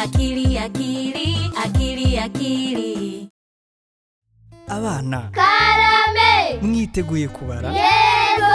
akili akili akili akili abana karame mwiteguye kubara yego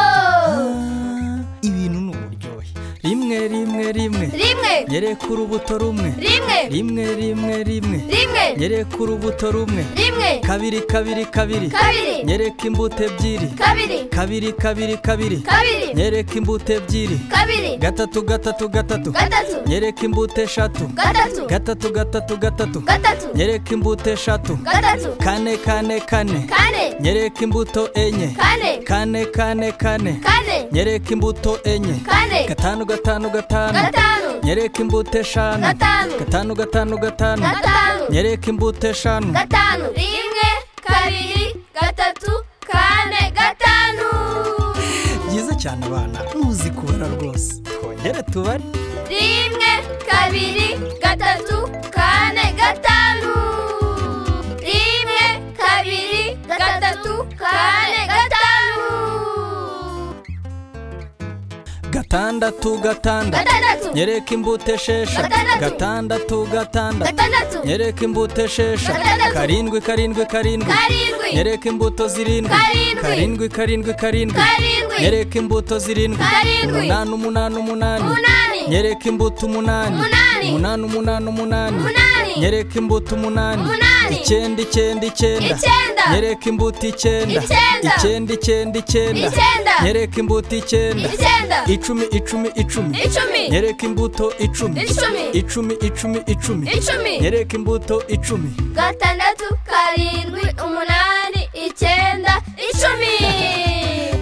Ah, ibintu ni uburyohe rimwe rimwe rimwe rimwe nyereka urubuto rumwe rimwe rimwe rimwe rimwe rimwe nyereka urubuto rumwe rimwe kabiri kabiri kabiri kabiri nyereka imbuto ebyiri kabiri kabiri kabiri kabiri kabiri nyereka imbuto ebyiri kabiri gatatu gatatu gatatu gatatu nyereka imbuto eshatu gatatu gatatu gatatu gatatu gatatu nyereka imbuto eshatu gatatu kane kane kane kane nyereka imbuto enye kane kane kane kane kane nyereka imbuto enye kane gatanu gatanu gatanu gatanu nyereka imbuto eshanu gatanu gatanu gatanu gatanu gatanu nyereka imbuto eshanu gatanu rimwe kabiri gatatu kane gatanu byiza cyane abana muzi kubara rwose twongere tubare rimwe kabiri gatatu kane gatanu rimwe kabiri gatatu kane gatanu gatandatu gatandatu gatandatu nyereka imbuto esheshatu Gatandatu. gatandatu gatandatu gatandatu nyereka imbuto esheshatu Gatandatu. karindwi karindwi karindwi karindwi nyereka imbuto zirindwi Karindwi. karindwi karindwi karindwi karindwi nyereka imbuto zirindwi Karindwi. umunani umunani umunani umunani nyereka imbuto umunani Umunani. umunani umunani umunani umunani nyereka imbuto umunani Umunani. icyenda icyenda icyenda Icyenda. nyereka imbuto icyenda Icyenda. icyenda icyenda icyenda Icyenda. nyereka imbuto icyenda icyenda icumi icumi icumi icumi nyereka imbuto icumi Icumi. icumi icumi icumi icumi nyereka imbuto icumi gatandatu karindwi umunani icyenda icumi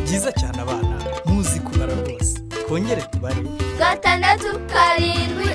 byiza cyane abana muzi kubara rwose twongere tubare gatandatu karindwi